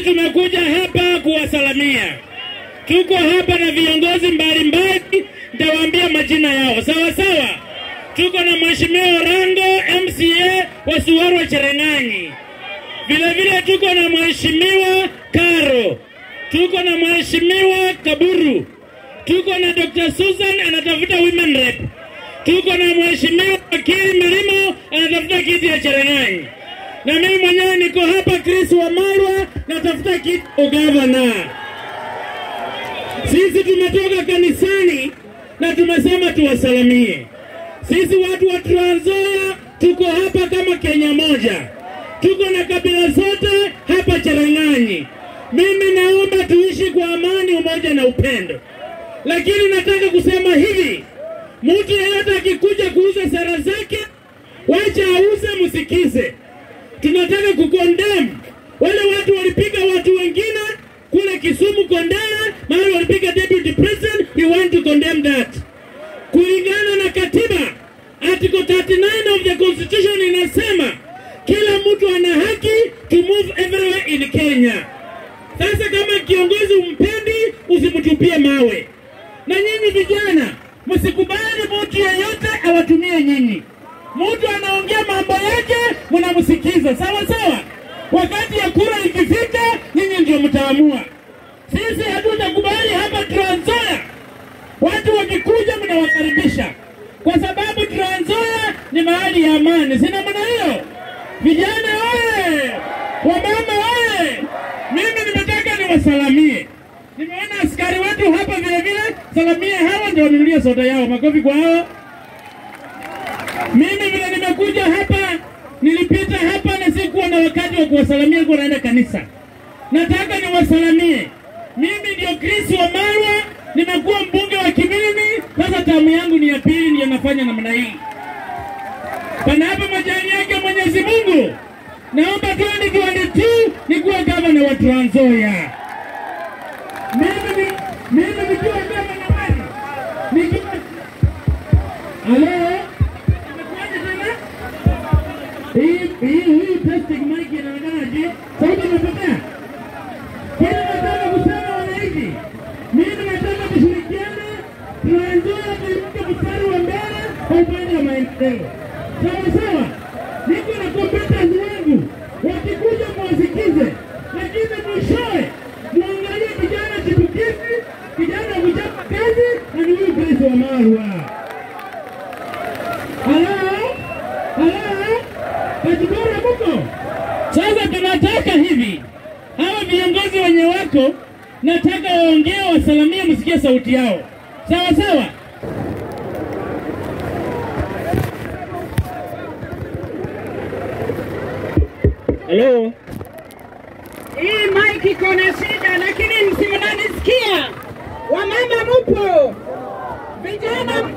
tumekuja hapa kuwasalamia. Tuko hapa na viongozi mbalimbali, nitawaambia majina yao sawa sawa. Tuko na Mheshimiwa Orango MCA wa Suarwa Chereng'anyi, vile vile tuko na Mheshimiwa Karo, tuko na Mheshimiwa Kaburu, tuko na Dr. Susan anatafuta women rep, tuko na Mheshimiwa Wakili Milimo anatafuta kiti ya Chereng'anyi, na mimi mwenyewe niko hapa Chris Wamalwa natafuta kiti ya ugavana. Sisi tumetoka kanisani na tumesema tuwasalamie. Sisi watu wa Trans Nzoia tuko hapa kama Kenya moja, tuko na kabila zote hapa Cherang'anyi. Mimi naomba tuishi kwa amani, umoja na upendo, lakini nataka kusema hivi, mtu yeyote akikuja kuuza sera zake, wacha auze, msikize. Tunataka kukondem wale watu walipiga watu wengine kule Kisumu Kondele, mahali walipiga deputy president, we want to condemn that. Kulingana na katiba article 39 of the constitution inasema kila mtu ana haki to move everywhere in Kenya. Sasa kama kiongozi umpendi, usimtupie mawe. Na nyinyi vijana, msikubali mtu yeyote awatumie nyinyi. Mtu anaongea mambo yake, mnamsikiza sawa sawa. Wakati ya kura ikifika, nyinyi ndio mtaamua. Sisi hatutakubali hapa Trans Nzoia watu wakikuja mnawakaribisha, kwa sababu Trans Nzoia ni mahali ya amani, sina maana hiyo? Vijana oye! Wamama oye! Mimi nimetaka niwasalamie. Nimeona askari wetu hapa vile vile, salamie hawa ndio wanunulie soda yao. Makofi kwa hao. Mimi vile nimekuja hapa, nilipita hapa na sikuwa na wakati wa kuwasalamia, nilikuwa naenda kanisa. Nataka niwasalamie. Mimi ndio Chris Wamalwa, nimekuwa mbunge wa Kimilini, sasa tamu yangu ni ya pili, ndio nafanya namna hii. Panapo majani yake Mwenyezi Mungu, naomba 2022 nikuwe gavana wa Trans Nzoia. Mimi ni- mimi nikiwa gavana wenu, nikiwa Halo? Imekuwaje tena? Hii hii hii testing mic inaonekana je? Sauti imepotea? Kile nataka kusema wananchi, mimi nataka tushirikiane, Trans Nzoia tuinuke mstari wa mbele kwa upande wa maendeleo. Sawa sawa, niko na competence wangu, wakikuja mwasikize, lakini mwishowe muangalie kijana chipukizi, kijana wa kuchapa kazi, na ni huyu Chris Wamalwa. Halo? Halo? Kajibora muko? Sasa tunataka hivi, hawa viongozi wenye wako, nataka waongee, wasalamie, msikie sauti yao, sawa sawa. Halo, Hii mic iko na shida, lakini msimnanisikia. Wamama mupo, vijana